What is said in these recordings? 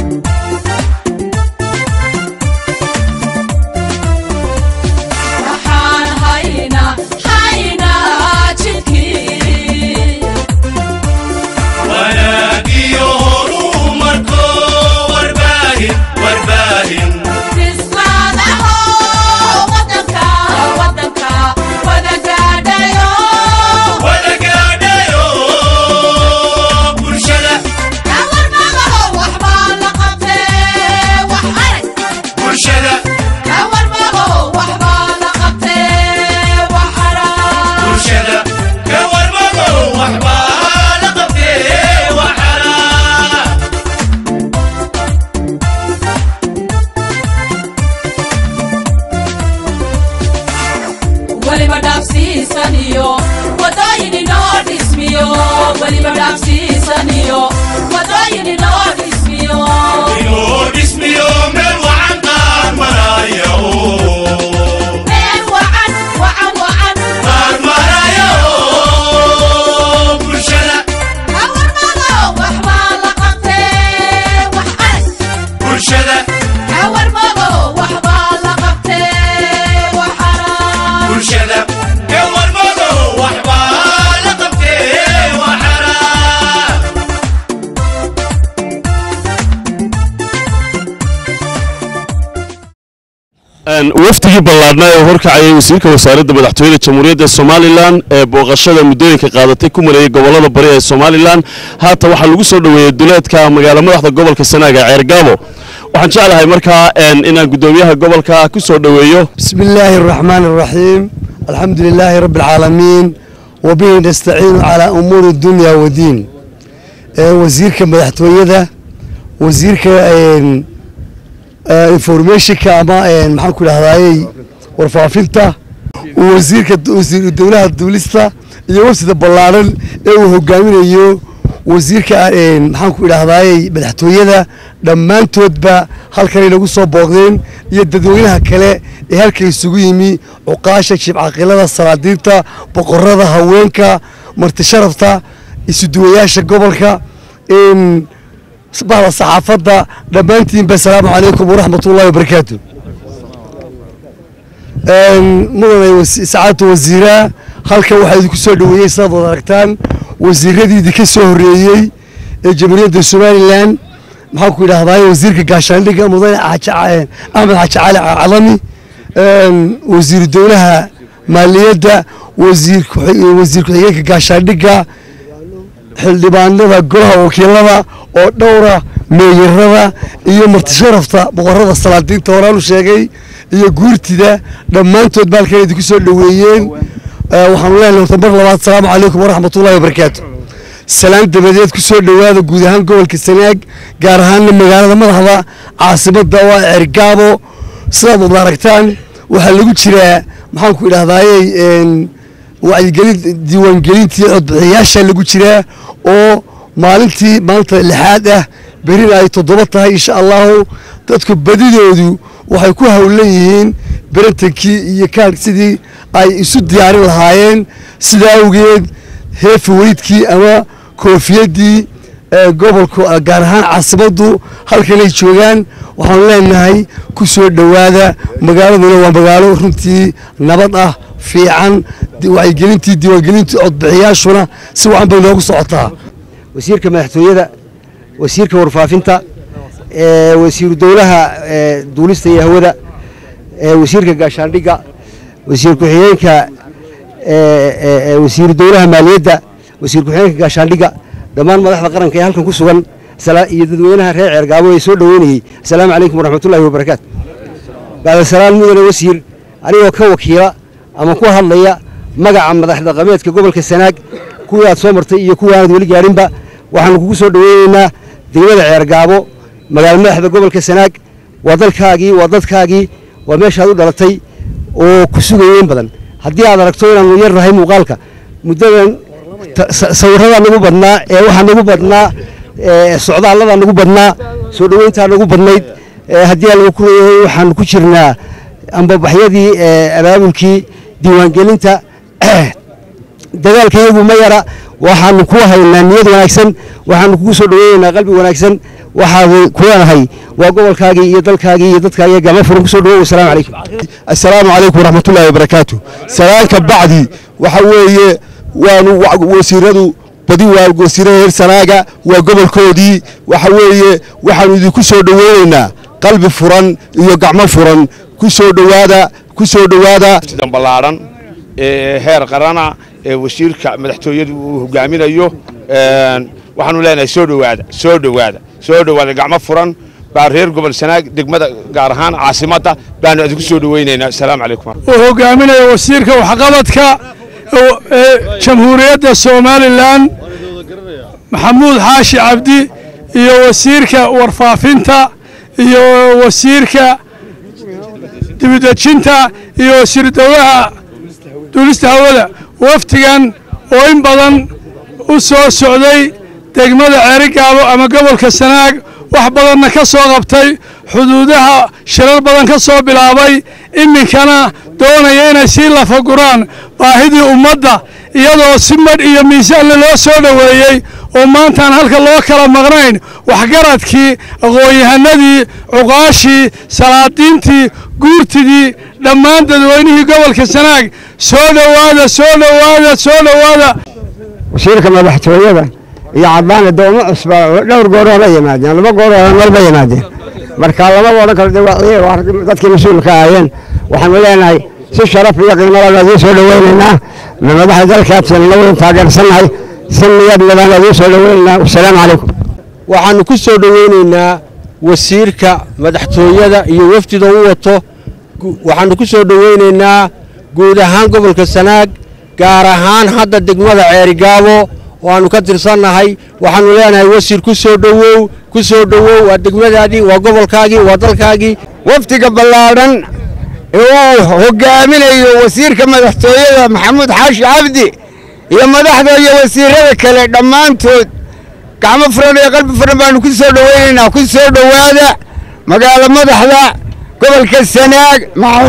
waxaan haynaa haynaa jidkii wanaagiyo horumarko warbaahin warbaahin disqaadaho wadanka wadanka wada gaadhayo wada gaadhayo bulshada kawarmagaho waxbaa la qabtee wax arag bulshada kawarmago waxbaa la qabtee wax arag bulshada ka warmago waxbaa la qabtee waxara weliba dhaafsiisaniyo wadooyin inoo dhismiyo weliba dhaafsiisaniyo wadooyin inoo dhismiyo inuu dhismiyo meel wacan qaar maraya meel wacan wacan wacan qaar maraya bulshada kawarmado waxbaa la qabtee wax arag bulshada kawarmado waxbaa la qabtee wax arag bulshada ka warmago waxbaa la qabtee waxara wafdigii ballaadhnaa ee horkacayay wasiirka wasaaradda madaxtooyada jamhuuriyadda somalilan ee booqashada muddooyinka qaadatay ku marayay gobollada bari ee somalilan haatan waxaa lagu soo dhoweeyey duleedka magaalo madaxda gobolka sanaaga ceergaabo waxaan jeclahay markaa inaan guddoomiyaha gobolka ku soo dhoweeyo بسم الله الرحمن الرحيم الحمد لله رب العالمين وبه نستعين على أمور الدنيا والدين آه، وزيرك مدحتويدا وزيرك انفورميشنك أما آه، maxaan ku dhahdaayey warfaafinta wasiirka wasiir dowlaha duulista iyo wafsida ballaaran ee uu hogaaminayo wasiirka een, maxaan ku idhahdaayey madaxtooyada dhammaantoodba halkanay nagu soo booqdeen iyo dadweynaha kale ee halka isugu yimi cuqaasha jibcaqilada salaadiinta boqorada haweenka martisharafta isuduwayaasha gobolka een, bahda saxaafadda dhammaantiinba asalaamu calaykum waraxmatullahi wabarakaatu mudanay wasi- sacaadta wasiiraa halkan waxaa idinku soo dhoweeyey sidaad wada aragtaan wasiiradii idinka soo horreeyey ee jamhuuriyadda somalilan maxaan ku idhahdaay wasiirka gaashaandhigga mudane Xaaji Ca- axmed xaaji cali cadami wasiiru dowlaha maaliyadda wasiir ku- wasiir ku-xigeenka gaashaandhigga xildhibaanada golaha wakiilada oo dhowra meeyarada iyo martisharafta boqorada salaadiinta horaanu sheegay iyo guurtida dhammaantood ba halkan idinku soo dhoweeyeen Eh, waxaanu leenahay horta mar labaad asalaamu calaykum waraxmatullahi wabarakaatu salaan dabadeed ku soo dhowaada guud ahaan gobolka sanaag gaar ahaanna magaalada madaxda caasimadda waa cergaabo sidaad wada aragtaan waxaa lagu jiraa maxaan ku idhahdaayey een, wacyigelin diiwaangelintii codbixiyaasha lagu jiraa oo maalintii maanta lixaad ah berina ay toddoba tahay insha allahu dadku badidoodu waxay ku howlan yihiin berintankii iyo kaan sidii ay isu diyaarin lahaayeen sidaa awgeed heefi weydkii ama koofiyaddii ee gobolka gaar ahaan caasimaddu halkanay joogaan waxaanu leenahay ku soo dhowaada magaaladuna waa magaalo runtii nabad ah fiican di- wacyigelintii diiwaangelintii codbixiyaashuna si wacan bay noogu socotaa wasiirka madaxtooyada wasiirka warfaafinta ee wasiiru dowlaha ee duulista iyo hawada ee wasiirka gaashaandhigga wasiir ku-xigeenka ee, ee, ee, wasiiru dowlaha maaliyadda wasiir ku-xigeenka gaashaandhigga dhammaan madaxda qaranka ee halkan ku sugan sala- iyo dadweynaha reer ceergaabo ee soo dhoweynayey asalaamu calaykum waraxmatullaahi wabarakaatu bacdasalaan mudane wasiir anigoo ka wakiila ama ku hadlaya magaca madax dhaqameedka gobolka sanaag kuwii aad soo martay iyo kuwa aanad weli gaarinba waxaanu kugu soo dhoweyneynaa degmada ceergaabo magaalo madaxda gobolka sanaag waa dalkaagii waa dadkaagii waa meeshaad u dhalatay oo ku sugayeen badan haddii aad aragto inaanu yar nahay muuqaalka muddadan ta- sa- sawirradaa nagu badnaa ee waxaa nagu badnaa ee socdaalladaa nagu badnaa soo dhoweyntaa nagu badnayd ee haddii aan lagu kuleeyahay waxaanu ku jirnaa ambabaxyadii ee abaabulkii diiwaangelinta dagaalka iyagu ma yara waxaanu ku haynaa niyad wanaagsan waxaanu kugu soo dhoweynaynaa qalbi wanaagsan waxaa ku leenahay waa gobolkaagii iyo dalkaagii iyo dadkaagii gacmo furan kusoo dhawow wasalaamu calaykum assalaamu calaykum waraxmatullaahi wabarakaatu salaanka bacdi waxa weeye waanu wasiiradu badi waa wasiirada reer sanaaga waa gobolkoodii waxa weeye waxaanu idinku soo dhoweynaynaa qalbi furan iyo gacmo furan ku soo dhowaada ku soo dhowaada sidan ballaadhan ee heer qarana ee wasiirka madaxtooyadu uu hogaaminayo waxaanu leenahay soo dhowaada soo dhowaada soo dhowaada gacmo furan baa reer gobol sanaag degmada gaar ahaan caasimadda baanu idinku soo dhoweynaynaa asalaamu calaykum uu hogaaminayo wasiirka waxqabadka ee jamhuuriyadda somalilan maxamuud xaashi cabdi iyo wasiirka warfaafinta iyo wasiirka dibidejinta iyo wasiir dowlaha duulista hawada wafdigan oo in badan u soo socday degmada ceerigaabo ama gobolka sanaag wax badanna ka soo qabtay xuduudaha shirar badan ka soo bilaabay iminkana doonaya inay sii lafaguraan baahidii ummadda iyadoo si madh iyo miisaanle loo soo dhoweeyey oo maantaan halka loo kala maqnayn waxgaradkii aqoon-yahanadii cuqaashii salaadiintii guurtidii dhammaan dadweynihii gobolka sanaag soo dhowaada soo dhowaada soo dhowaada wasiirka madaxtooyada iyo caddaane doomo cusba dhowr gooroo la yimaadeen laba gooroo marba yimaadeen marka labada odhan kale de waa ciye waa dadkii mas-uulka ahaayeen waxaanu leenahay si sharaf iyo qiimo leh idiin soo dhoweynaynaa madaxda dalkaadsan labadan taageersannahay si niyad badan idiin soo dhoweynaynaa wasalaamu calaykum waxaanu ku soo dhoweynaynaa wasiirka madaxtooyada iyo wafdida u wato waxaanu ku soo dhoweynaynaa guud ahaan gobolka sanaag gaar ahaan hadda degmada ceerigaabo oo aanu ka tirsannahay waxaanu leenahay wasiir ku soo dhowow ku soo dhowow waa degmadaadii waa gobolkaagii waa dalkaagii wafdiga ballaadhan ee uu hogaaminayo wasiirka madaxtooyada maxamuud xaashi cabdi iyo madaxda iyo wasiirada kale dhammaantood gacmo furan iyo qalbi furan baanu ku soo dhoweynaynaa ku soo dhowaada magaalo madaxda gobolka sanaag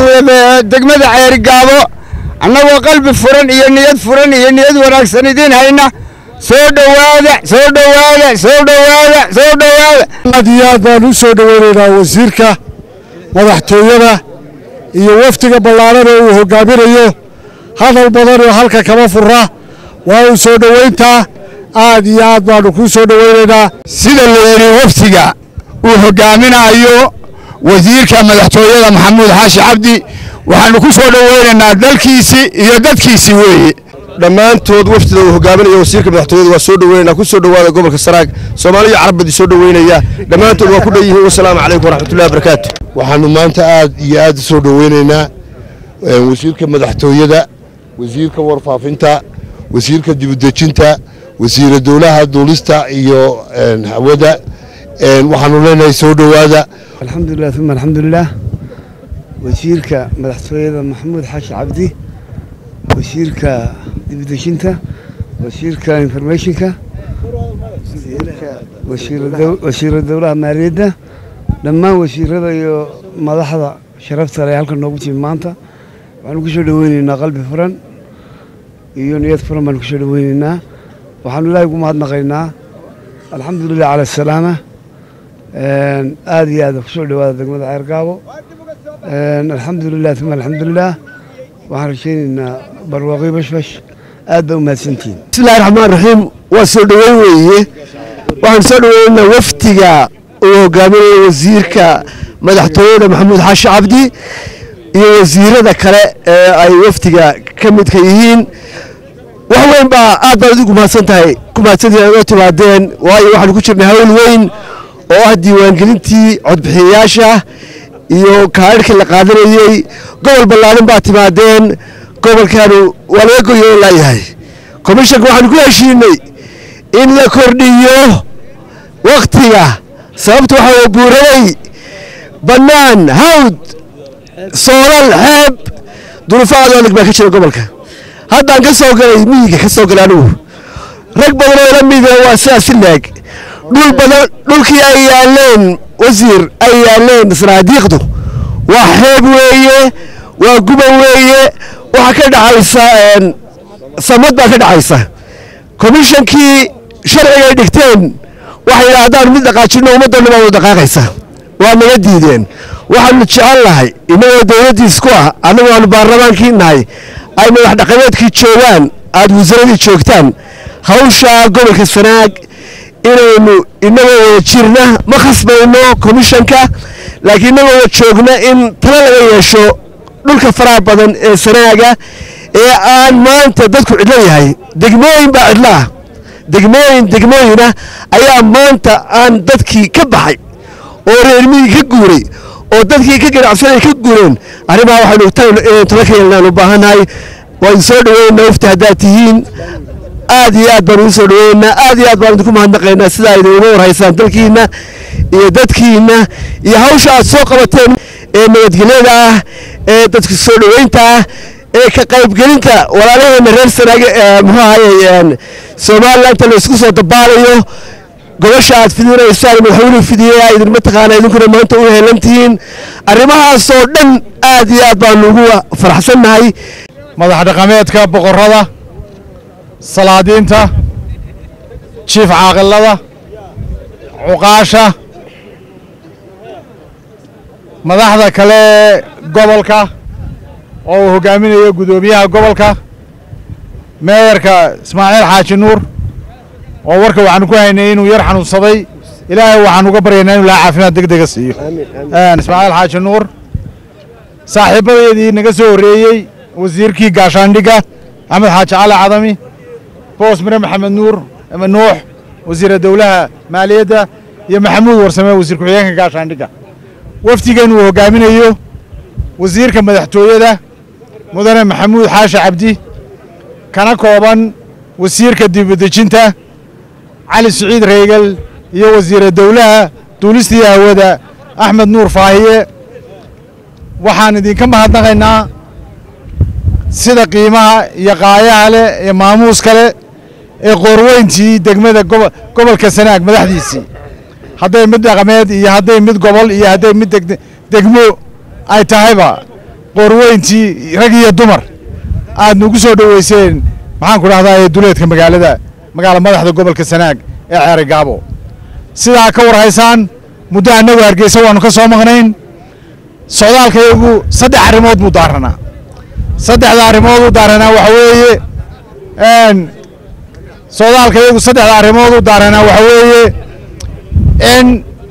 degmada ceerigaabo annagoo qalbi furan iyo niyad furan iyo niyad wanaagsan idiin hayna soo dhowaada soo dhowaada soo dhowaada soo dhowaada aad iyo aad baan u soo dhoweynaynaa wasiirka madaxtooyada iyo wafdiga ballaadhan ee uu hogaaminayo hadal badan oo halka kama fura waa uu soo dhoweyntaa aad iyo aad baanu kuu soo dhoweynaynaa sida la yidhi wafdiga uu hogaaminayo wasiirka madaxtooyada maxamuud xaashi cabdi waxaanu ku soo dhoweynaynaa dalkiisii iyo dadkiisii weeye dhammaantood wafdida uu hogaaminayo wasiirka madaxtooyada waa soo dhoweynaynaa ku soo dhowaada gobolka sanaag soomaaliya carabadi soo dhoweynaya dhammaantood waa ku dhan yihiin wasalaamu calaykum waraxmatullahi wabarakaatu waxaanu maanta aad iyo aad u soo dhoweynaynaa wasiirka madaxtooyada wasiirka warfaafinta wasiirka dibudejinta wasiira dowlaha duulista iyo hawada waxaanu leenahay soo dhowaada alxamdulilah uma alxamdulilah wasiirka madaxtooyada maxamuud xaashi cabdi wasiirka dibudejinta wasiirka informationka wasiira dowlaha maaliyadda dhammaan wasiirada iyo madaxda sharafta le halkan noogu timi maanta waxaanu ku soo dhoweyneynaa qalbi furan iyo niyad furan baanu kusoo dhoweyneynaa waxaanu ilaahay ugu mahadnaqaynaa alxamdulilah cala asalaama aad iyo aad kusoo dhowaada degmada ceergaabo alxamdulilah uma alxamdulilah waxaan rajaynaynaa barwaaqi bashbash aad baa u mahadsantihiin bismillahi raxmaan raxiim waa soo dhoweyn weeye waxaan soo dhoweynaynaa wafdiga uu hogaaminayo wasiirka madaxtooyada maxamuud xaashi cabdi iyo wasiirada kale ee ay wafdiga ka midka yihiin wax weyn baa aad baad adigu mahadsan tahay ku mahadsantihin oo timaadeen waayo waxaanu ku jirnay hawl weyn oo ah diiwaangelintii codbixiyayaasha iyo kaadhkii la qaadanayey gobol ballaaran baa timaadeen gobolkaanu waa laga goyo laayahay komishanka waxaanu ku heshiinay in la kordhiyo waktiga sababta waxaa buuranay bannaan hawd soolal xeeb duruufo aad adag baa ka jira gobolka haddaan ka soo galay miyiga ka soo galay anigu rag badan oo la mida waa sidaas si leeg dhul badan dhulkii ay yaaleen wasiir ay yaaleen sanaadiiqdu waa xeeb weeye waa guban weeye waxaa ka dhacaysa samad baa ka dhacaysa komishankii sharciga ay dhigteen waxay yidhaha haddaan mid dhaqaajinno ummaddanna baa wada dhaqaaqaysa waa naga diideen waxaanu jecel nahay innagoo dowladdiis ku ah annagu aanu baarlamaankii nahay ay madax dhaqameedkii joogaan aad wasaaradii joogtaan hawshaa gobolka sanaag inaynu inagoo wada jirna ma khasbayno komishanka laakiin inagoo wada joogna in talo laga yeesho dhulka faraha badan ee sanaaga ee aan maanta dadku cidlo yahay degmooyin baa cidlo ah degmooyin degmooyina ayaa maanta aan dadkii ka baxay oo reermihii ka guuray oo dadkii ka ganacsanay ka guureen arrimaha waxaynu inaynu talo ka yeelnaan u baahannahay waan soo dhaweynaa wafti haddaad tihiin aad iyo aad baan ugu soo dhaweynaa aad iyo aad baan idinku mahadnaqaynaa sidaa idin uga warhaysaan dalkiinna iyo dadkiinna iyo hawsha aad soo qabateen ee nabadgelyada ah ee dadka soo dhaweynta ah ee ka qaybgelinta walaalaheena reer sanaaga ee muxuu ahaye somalilan inta la isku soo dabaalayo gobasha aad fidinaysaan madaxweynuhu fidiyey idin mataqaana idinkuna maanta u heelan tihiin arrimahaasoo dhan aad iyo aad baanu ugu faraxsannahay madax dhaqameedka boqorrada salaadiinta jiif caaqilada cuqaasha madaxda kale gobolka oo uu hogaaminayo guddoomiyaha gobolka meeyarka ismaaciil xaaji nuur oo warka waxaanu ku haynay inuu yar xanuunsaday ilaahay waxaan uga baryaynaa inuu laha caafimaad deg dega siiyo ismaaciil xaaji nuur saaxiibadeedii naga soo horreeyey wasiirkii gaashaandhigga axmed xaaji cali cadami boos mire maxamed nuur nuux wasiira dowlaha maaliyadda iyo maxamuud warsame wasiir ku-xigeenka gaashaandhigga wafdigan uu hogaaminayo wasiirka madaxtooyada mudane maxamuud xaashi cabdi kana kooban wasiirka dibudejinta cali siciid reegal iyo wasiira dowlaha duulistii hawada axmed nuur faahiye waxaan idinka mahadnaqaynaa sida qiimaha iyo qaayaha leh iyo maamuuska leh ee qoorweyntii degmada gobolka sanaag madaxdiisii hadday mid dhaqameed iyo hadday mid gobol iyo hadday mid degmo ay tahayba qoorweyntii rag iyo dumar aad nugu soo dhoweyseen maxaan ku dhahdaa duleedka magaalada magaala madaxda gobolka sanaag ee ceeri gaabo sidaa ka warhaysaan muddo annagu hargeysa waannu ka soo maqnayn socdaalkayagu saddex arrimood buu daaranaa saddexda arrimood u daaranaa waxa weeye socdaalkayagu saddexda arrimood u daaranaa waxa weeye in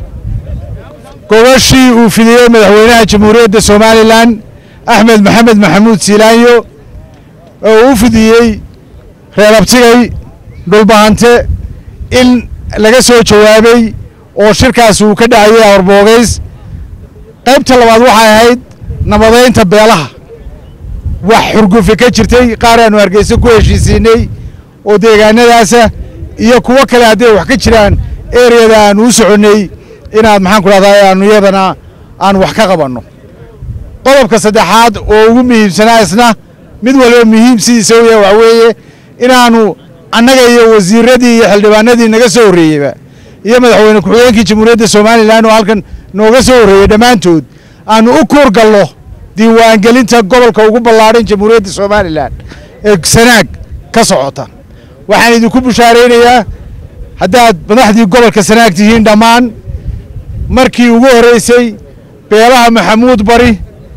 gobashii uu fidiyey madaxweynaha jamhuuriyadda somalilan axmed maxamed maxamuud siilaanyo oo uu fidiyey reer abtigay dhulbahante in laga soo jawaabay oo shirkaas uu ka dhacayay awarboogays qaybta labaad waxay ahayd nabadaynta beelaha wax xurgufi ka jirtay qaar aanu hargeysa ku heshiisiinay oo deegaanadaasa iyo kuwo kale hadday wax ka jiraan ereyada aanu u soconnay inaad maxaan ku dhahdaa aanu iyadana aan wax ka qabanno qodobka saddexaad oo ugu muhiimsanaa isna mid waliba muhiim sidiisa u yahay waxa weeye inaanu annaga iyo wasiiradii iyo xildhibaanadii naga soo horreeyeyba iyo madaxweyne ku-xigeenkii jamhuuriyadda somalilan oo halkan nooga soo horreeyey dhammaantood aanu u kuur gallo diiwaangelinta gobolka ugu ballaadhan jamhuuriyadda somalilan ee sanaag ka socota waxaan idinku bushaaraynayaa haddaad madaxdii gobolka sanaag tihiin dhammaan markii ugu horreysay beelaha maxamuud bari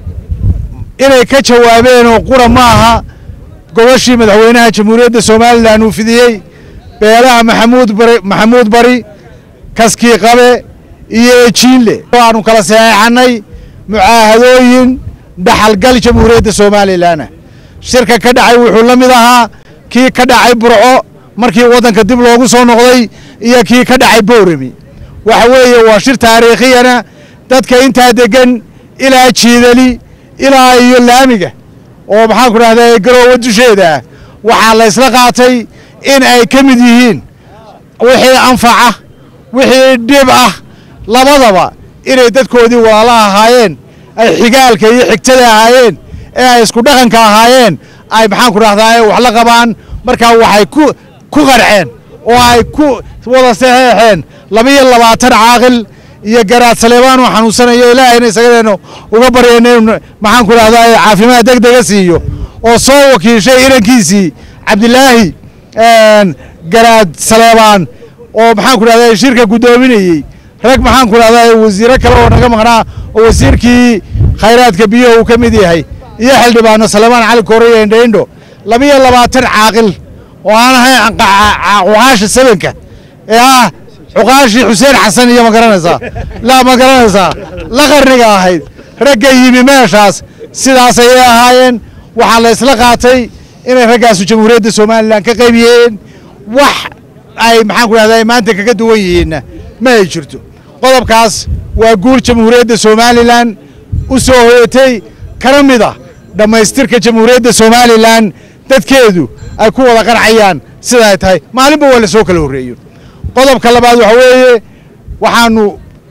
inay ka jawaabeen oo qura ma aha gobashii madaxweynaha jamhuuriyadda somalilan uu fidiyey beelaha maxamuud bari maxamuud bari kaskii qabe iyo ejiinle aanu kala saxeexannay mucaahadooyin dhaxalgal jamhuuriyadda somalilanah shirka ka dhacay wuxuu la mid ahaa kii ka dhacay burco markii waddanka dib loogu soo noqday iyo kii ka dhacay boorami waxa weeye waa shir taariikhiyana dadka intaa degan ilaa jiidali ilaa iyo laamiga oo maxaan ku dhahdaa garoowa dusheeda ah waxaa la ysla qaatay in ay ka mid yihiin wixii anfaca wixii dhib ah labadaba inay dadkoodii walaala ahaayeen ay xigaalka iyo xigtada ahaayeen ee ay isku dhaqanka ahaayeen ay maxaan ku dhahdaa wax la qabaan markaa waxay ku ku qarceen oo ay ku wada saxeexeen laba-iyo labaatan caaqil iyo garaad saleebaan oo xanuunsanayo ilaahayna isagadeenu uga baryayna inu maxaan ku dhahdaa caafimaad deg dega siiyo oo soo wakiishay inankiisii cabdilaahi garaad saleebaan oo maxaan ku dhahdaa shirka guddoominayey rag maxaan ku dhahdaa wasiiro kale oo naga maqnaa oo wasiirkii khayraadka biyaha uu ka mid yahay iyo xildhibaano salmaan cali kooriya indhaindho labiyo labaatan caaqil oo aan ahayn cuqaasha sabanka ee ah cuqaashii xuseen xasan iyo ma garanaysaa la ma garanaysaa la qarniga ahayd ragga yimi meeshaas sidaas ayay ahaayeen waxaa la isla qaatay inay raggaasu jamhuuriyadda somalilan ka qayb yihiin wax ay maxaan ku dhahdaa maanta kaga duwan yihiinna ma ay jirto qodobkaas waa guul jamhuuriyadda somalilan u soo hoyatay kana mid ah dhammaystirka jamhuuriyadda somalilan dadkeedu ay ku wada qancayaan sida ay tahay maalinba waa la soo kala horreeyo qodobka labaad waxa weeye waxaanu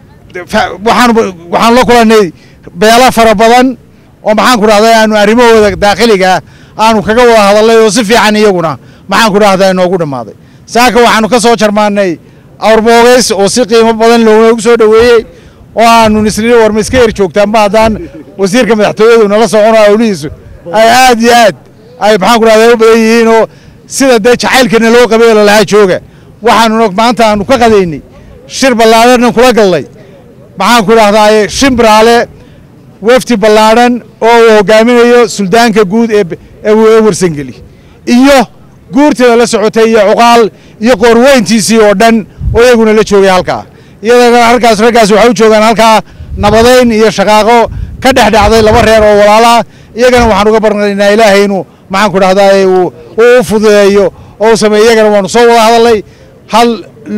waxaanu waxaanu la kulannay beelo fara badan oo maxaan ku dhahday aanu arrimahooda daakhiliga aanu kaga wada hadalnay oo si fiican iyaguna maxaan ku dhahdaa inoogu dhammaaday saaka waxaanu ka soo jarmaannay awrboogays oo si qiimo badan loogu soo dhoweeyey oo aanu nisnini war ma iska her joogtaanba haddaan wasiirka madaxtooyadu nala socono awlihiisu ay aad iyo aad ay maxaan ku dhahdaa u badan yihiin oo sida dee jacaylkana loo qabay oo lalahaa jooga waxaanuna maanta aanu ka qadaynay shir ballaadhanna kula gallay maxaan ku dhahdaa shimbiraale wafdi ballaadhan oo uu hogaaminayo suldaanka guud ee ee warsangeli iyo guurteeda la socotay iyo cuqaal iyo qoorweyntiisii oo dhan oo iyaguna la joogay halkaa iyadana halkaas raggaas waxay u joogaan halkaa nabadayn iyo shaqaaqo ka dhex dhacday laba reer oo walaalaa iyagana waxaan uga barnaynaa ilaahay inuu maxaan ku dhahdaa uu u fududeeyo oo u sameeyo iyagana waanu soo wada hadalnay hal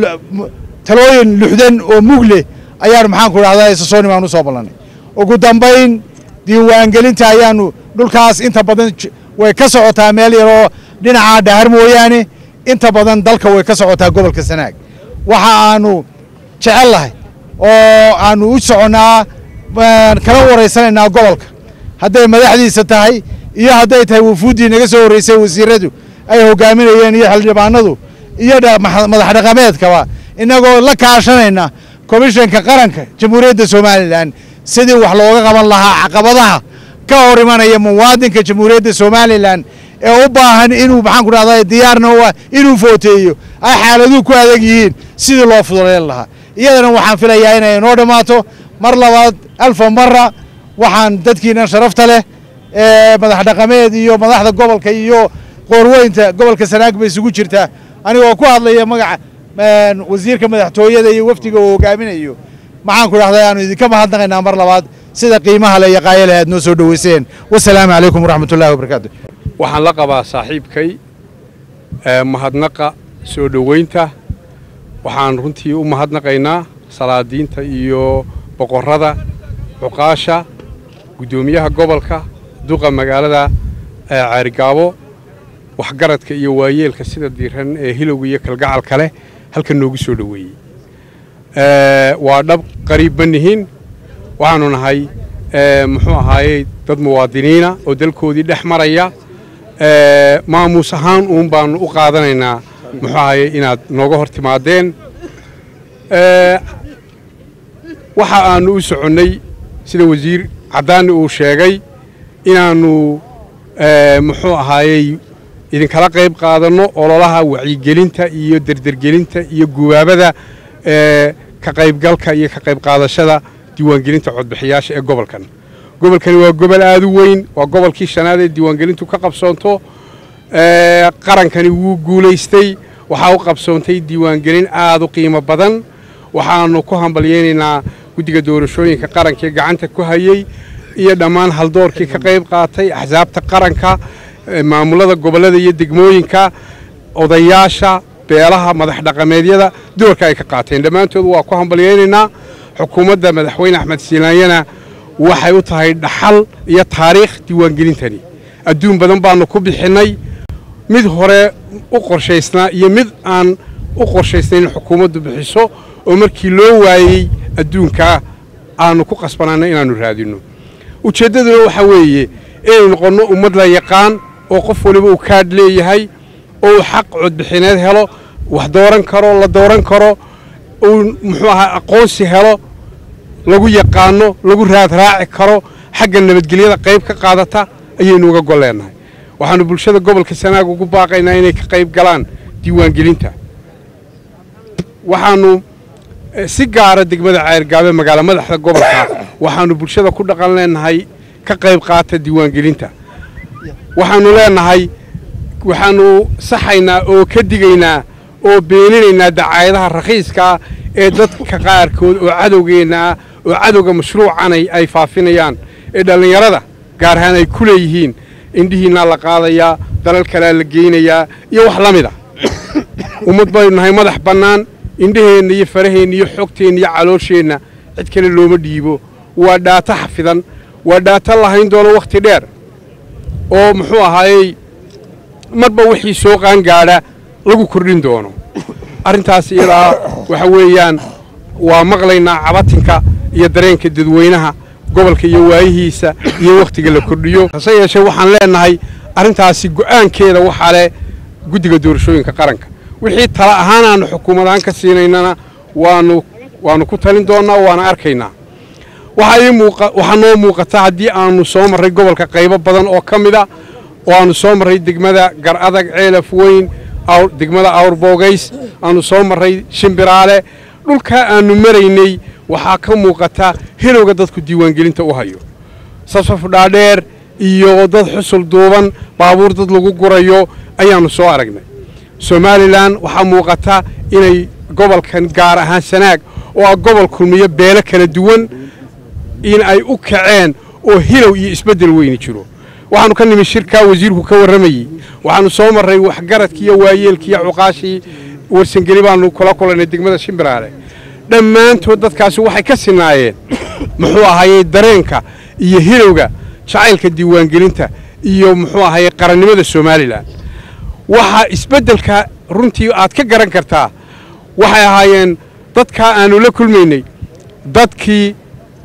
talooyin luxdan oo mug leh ayaanu maxaan ku dhahdaa isasooni baan u soo ballannay ugu dambayn diiwaangelinta ayaanu dhulkaas inta badan way ka socotaa meel yaroo dhinaca dhahar mooyaane inta badan dalka way ka socotaa gobolka sanaag waxa aanu jecel lahay oo aanu u soconnaa kala waraysanaynaa gobolka hadday madaxdiisa tahay iyo hadday tahay wufuuddii naga soo horreysay wasiiradu ay hogaaminayeen iyo xildhibaanadu iyo madax dhaqameedkaba innagoo la kaashanayna komishanka qaranka jamhuuriyadda somalilan sidii wax looga qaban lahaa caqabadaha ka hor imanaya muwaadinka jamhuuriyadda somalilan ee u baahan inuu maxaan ku dhahdaa diyaarna u ah inuu footeeyo ay xaaladuhu ku adag yihiin sidii loo fuduleyn lahaa iyadana waxaan filayaa inay inoo dhammaato mar labaad alfa mara waxaan dadkiinan sharafta leh ee madax dhaqameed iyo madaxda gobolka iyo qoorweynta gobolka sanaag ba isugu jirtaa anigoo ku hadlaya magaca wasiirka madaxtooyada iyo wafdiga uu hogaaminayo maxaan ku dhahdaa aanu idinka mahadnaqaynaa mar labaad sida qiimaha le iyo qaayale aad noo soo dhoweyseen wasalaamu calaykum waraxmat ullahi wabarakaatu waxaan la qabaa saaxiibkay mahadnaqa soo dhoweynta waxaan runtii u mahadnaqaynaa salaadiinta iyo boqorrada cuqaasha guddoomiyaha gobolka duqa magaalada caarigaabo waxgaradka iyo waayeelka sida diiran ee hilowga iyo kalgacalka leh halkan noogu soo dhoweeyey waa dhab qariib ma nihin waxaanu nahay muxuu ahaayey dad muwaadiniina oo dalkoodii dhex maraya maamuus ahaan uun baanu u qaadanaynaa muxuu ahaye inaad nooga hor timaadeen waxa aanu u soconnay sida wasiir caddaani uu sheegay inaannu muxuu ahaayey idinkala qayb qaadanno ololaha wacyigelinta iyo derdergelinta iyo gubaabada ka qaybgalka iyo ka qayb qaadashada diiwaangelinta codbixiyaasha ee gobolkan gobolkani waa gobol aad u weyn waa gobolkii shanaad ee diiwaangelintu ka qabsoonto qarankani wuu guulaystay waxaa u qabsoontay diiwaangelin aad u qiimo badan waxaannu ku hambalyaynaynaa guddiga doorashooyinka qaranka ee gacanta ku hayey iyo dhammaan haldoorkii ka qayb qaatay axsaabta qaranka maamulada gobollada iyo degmooyinka odayaasha beelaha madax dhaqameedyada doorka ay ka qaateen dhammaantood waa ku hambalyaynaynaa xukuumadda madaxweyne axmed siinaanyana waxay u tahay dhaxal iyo taariikh diiwaangelintani adduun badan baannu ku bixinnay mid hore u qorshaysnaa iyo mid aan u qorshaysnayn xukuumaddu bixiso oo markii loo waayey adduunkaa aanu ku qasbanaana inaannu raadinno ujeeddaduna waxaa weeye inaynu noqonno ummad la yaqaan oo qof waliba uu kaadh leeyahay oo uu xaq codbixineed helo wax dooran karo la dooran karo uu muxuu ahaa aqoonsi helo lagu yaqaano lagu raadraaci karo xagga nabadgelyada qayb ka qaadata ayaynu uga gol leennahay waxaannu bulshada gobolka sanaag ugu baaqaynaa inay ka qayb galaan diiwaangelinta waxaanu eh, si gaara degmada ceergaabe magaalo madaxda gobolka waxaanu bulshada ku dhaqan leenahay ka qayb qaata diiwaangelinta waxaanu leenahay waxaanu saxaynaa oo ka digaynaa oo beeninaynaa dacaayadaha rakhiiska ee dadka qaarkood oo cadowgeenna ah oo cadowga mashruucan ay ay faafinayaan ee dhallinyarada gaar ahaan ay ku leeyihiin indhihiinaa la qaadayaa dalal kalea la geynayaa iyo wax la mid a ummad baynu nahay madax bannaan indhaheenna iyo faraheenna iyo xogteenna iyo caloosheenna cid kale looma dhiibo waa dhaato xafidan waa dhaato lahayn doono wakhti dheer oo muxuu ahaayey marba wixii soo qaangaadha lagu kordhin doono arrintaas iyadaa waxa weeyaan waa maqlaynaa cabatinka iyo dareenka dadweynaha gobolka iyo waayihiisa iyo wakhtiga la kordhiyo hase yeeshee waxaan leenahay arrintaasi go'aankeeda waxaa leh guddiga doorashooyinka qaranka wixii tala ahaan aanu xukuumad ahaan ka siinaynana waanu waanu ku talin doonnaa waana arkaynaa waxaa ii muuqa waxaa noo muuqata haddii aanu soo marray gobolka qaybo badan oo ka mid a oo aanu soo marray degmada gar adag ceelaf weyn awr degmada awrboogays aanu soo marray shimbiraale dhulkaa aanu maraynay waxaa ka muuqata hilowga dadku diiwaangelinta u hayo safsaf dhaadheer iyo dad xusul duuban baabuur dad lagu gurayo ayaannu soo aragnay somalilan waxaa muuqata inay gobolkan gaar ahaan sanaag oo ah gobol kulmiyo beelo kala duwan in ay u kaceen oo hilow iyo isbeddel weyni jiro waxaanu ka nimi shirkaa wasiirku ka warramayey waxaanu soo marray waxgaradkii iyo waayeelkii iyo cuqaashii warsangeli baanu kula kulannay degmada shimbiraale dhammaantood dadkaasi waxay ka sinaayeen muxuu ahayey dareenka iyo hilowga jacaylka diiwaangelinta iyo muxuu ahayey qarannimada somalilan waxaa isbeddelka runtii aad ka garan kartaa waxay ahaayeen dadkaa aanu la kulmaynay dadkii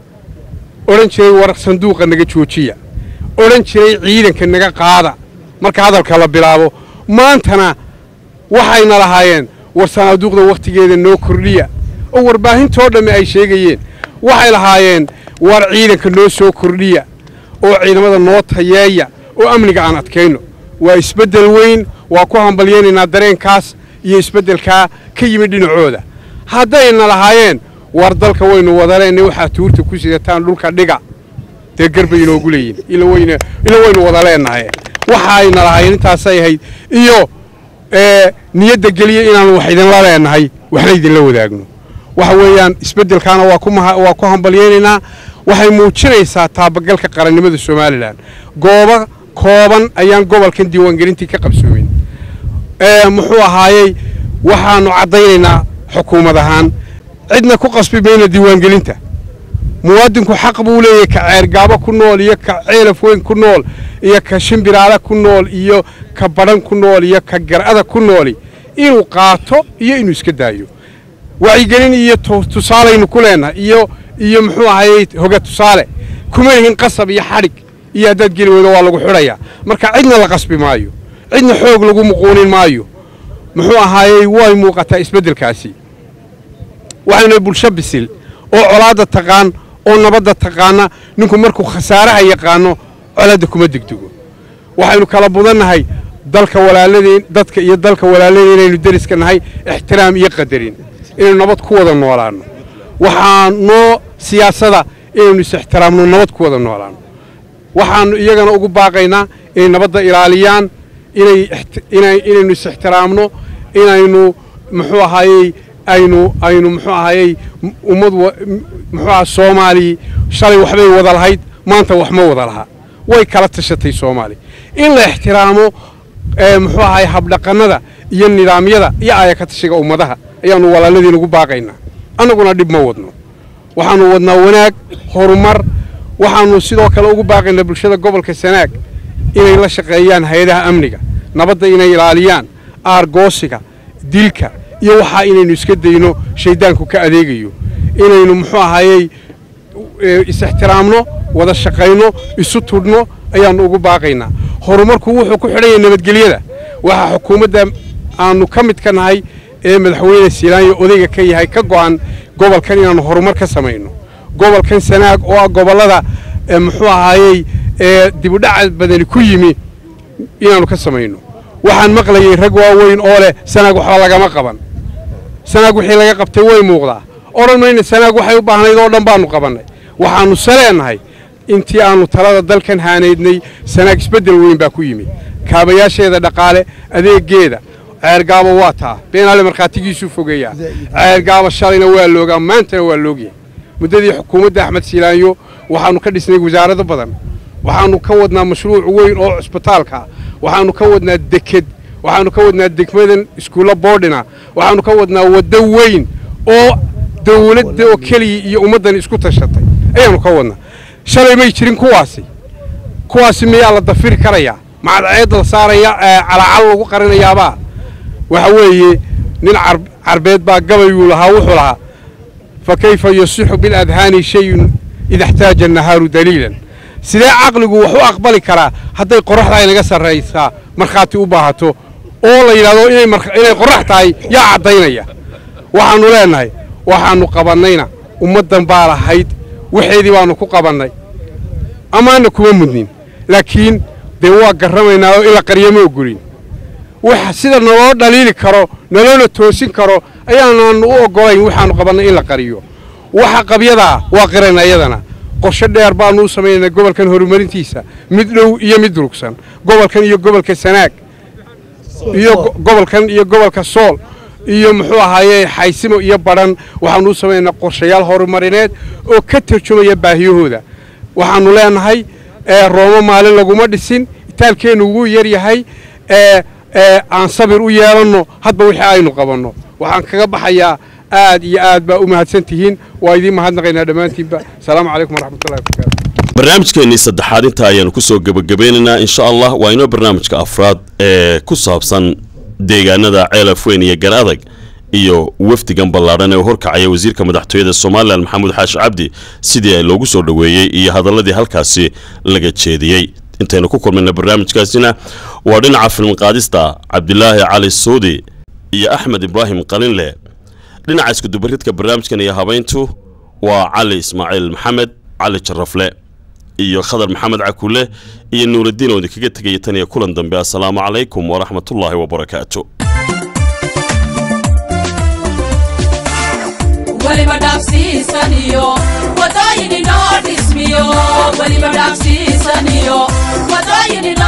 odhan jiray war sanduuqa naga joojiya odhan jiray ciidanka naga qaada marka hadalka la bilaabo maantana waxayna lahaayeen war sanaaduuqda wakhtigeeda noo kordhiya oo warbaahintoo dhamme ay sheegayeen waxay lahaayeen war ciidanka noo soo kordhiya oo ciidamada noo tayeeya oo amniga aan adkayno waa isbeddel weyn waa ku hambalyaynaynaa dareenkaas iyo isbeddelkaa ka yimid dhinacooda haddayna lahaayeen war dalka waynu wadaleennay waxaad tuurta ku sidataan dhulka dhiga dee garbay inoogu leeyihin ila wayna ila waynu wada leennahay waxayna lahaayeen intaasay ahayd iyo ee niyadda geliya inaanu wax idinla leennahay waxna idinla wadaagno waxa weeyaan isbeddelkaana waa ku maha waa ku hambalyaynaynaa waxay muujinaysaa taabagalka qarannimada somalilan goobo kooban ayaan gobolkan diiwaangelintii ka qabsoomin ee muxuu ahaayey waxaanu caddaynaynaa xukuumad ahaan cidna ku qasbi mayna diiwaangelinta muwaadinku xaq buu leeyahay ka ceergaabo ku nool iyo ka ceelaf weyn ku nool iyo ka shimbiraale ku nool iyo ka badhan ku nool iyo ka gar'ada ku nooli inuu qaato iyo inuu iska daayo wacyigelin iyo tu- tusaalaynu ku leenahay iyo iyo muxuu ahayey hoga tusaale kuma yihin qasab iyo xadhig iyo haddaad geli weydo waa lagu xidhayaa marka cidna la qasbi maayo cidna xoog lagu muquunin maayo muxuu ahaayey way muuqataa isbeddelkaasi waxaynu bulsho bisil oo colaadda taqaan oo nabadda taqaana ninku markuu khasaaraha yaqaano colaadda kuma degdego waxaynu kala budannahay dalka walaaladeen dadka iyo dalka walaaladeen inaynu deriska nahay ixtiraam iyo qadarin inaynu nabad ku wada noolaanno waxaa noo siyaasada inaynu is-ixtiraamno nabad ku wada noolaanno waxaannu iyagana ugu baaqaynaa inay nabadda ilaaliyaan inay ixti- inay inaynu is-ixtiraamno inaynu muxuu ahaayey aynu aynu muxuu ahaayey m- ummad wa- m- muxuu aha soomaali shalay waxbay wada lahayd maanta wax ma wada laha way kala tashatay soomaali in la ixtiraamo ee muxuu ahaay habdhaqannada iyo nidaamyada iyo aayaka tashiga ummadaha ayaannu walaaladiin ugu baaqaynaa annaguna dhib ma wadno waxaannu wadnaa wanaag horumar waxaannu sidoo kale ugu baaqaynaa bulshada gobolka sanaag inay la shaqeeyaan hay-adaha amniga nabadda inay ilaaliyaan aargoosiga dilka iyo waxaa inaynu iska dayno shayddaanku ka adeegayo inaynu muxuu ahaayey ee, is-ixtiraamno wada shaqayno isu tudhno ayaannu ugu baaqaynaa horumarku wuxuu ku xidhan yahay nabadgelyada waxaa xukuumadda aanu ka mid ka nahay ee madaxweyne siilaanyo odayga ka yahay ka go'an gobolkan inaannu horumar ka samayno gobolkan sanaag oo ah gobollada ee, muxuu ahaayey ee dibudhaca badani ku yimi inaannu ka samayno waxaan maqlayay rag waaweyn oo leh sanaag waxba lagama qaban sanaag wixii laga qabtay way muuqdaa odhan mayna sanaag waxay u baahnayd oo dhan baanu qabannay waxaannu saleennahay intii aannu talada dalkan haanaydnay sanaag isbeddel weyn baa ku yimid kaabayaasheeda dhaqaale adeegeeda ceergaaba waa taa beenaale markhaatigiisuu fogeeyaa ceergaaba shalayna waa loogaa maantana waa loogyahay muddadii xukuumadda axmed siilaanyo waxaannu ka dhisnay wasaarado badan waxaannu ka wadnaa mashruuc weyn oo cusbitaalka waxaannu ka wadnaa deked waxaannu ka wadnaa degmadan iskuulla boodhina waxaannu ka wadnaa waddo weyn oo dawladda oo keliya iyo ummaddan isku tashatay ayaannu ka wadnaa shalay may jirin kuwaasi kuwaasi miyaa la dafiri karayaa macadceed la saaraya calacal lagu qarinayaabaa waxa weeye nin carbeed baa gabayuu lahaa wuxuu lahaa fa kayfa yasixu biladhaani shayun ida اxtaaja annahaaru daliilan sidee caqligu wax u aqbali karaa hadday qorraxda inaga sarraysaa markhaati u baahato oo la yidhahdo inay qorrax tahay yaa caddaynaya waxaannu leennahay waxaannu qabannayna ummaddan baa lahayd waxeedii baannu ku qabannay amaana kuma mudnin laakiin dee waa garramaynaa oo in la qaryo ma ogolin wax sida naloo dhaliili karo naloona toosin karo ayaanaannu u oggolayn waxaannu qabannay in la qariyo waxa qabyadaa waa qirayna iyadana qorshe dheer baannu u samaynaynaa gobolkan horumarintiisa mid dhow iyo mid durugsan gobolkan iyo gobolka sanaag iyo gobolkan iyo gobolka sool iyo muxuu ahaaye xaysimo iyo badhan waxaannu u samaynaynaa qorshayaal horumarineed oo ka tarjumaya baahiyahooda waxaannu leennahay roomo maalin laguma dhisin itaalkeennu wuu yar yahay aan sabir u yeelanno hadba wixii aynu qabanno waxaan kaga baxayaa aad iyo aad baa u mahadsan tihiin waa idiin mahadnaqaynaa dhammaantiinba asalaamu calaykum waraxmatullahi wabarakaatu barnaamijkeennii saddexaad inta ayaanu ku soo gebagabeynaynaa insha allah waa inoo barnaamijka afraad ee ku saabsan deegaanada ceelafweyn iyo gar adag iyo wafdigan ballaadhan ee u horkacaya wasiirka madaxtooyada somalilan maxamuud xaashi cabdi sidii loogu soo dhoweeyey iyo hadalladii halkaasi laga jeediyey intaynu ku kulmayna barnaamijkaasina waa dhinaca filmqaadista cabdilaahi cali suudi iyo axmed ibraahim qalinle dhinaca iskudubaridka barnaamijkan iyo habayntu waa cali ismaaciil maxamed cali jarafle iyo khadar maxamed cakule iyo nuuraddiin oo idinkaga tegaya tan iyo kulan dambe assalaamu calaykum waraxmatullaahi wabarakaatu weliba dhaafsiisaniyo wadooyin inoo dhismiyo weliba dhaafsiisaniyo wadooyin inoo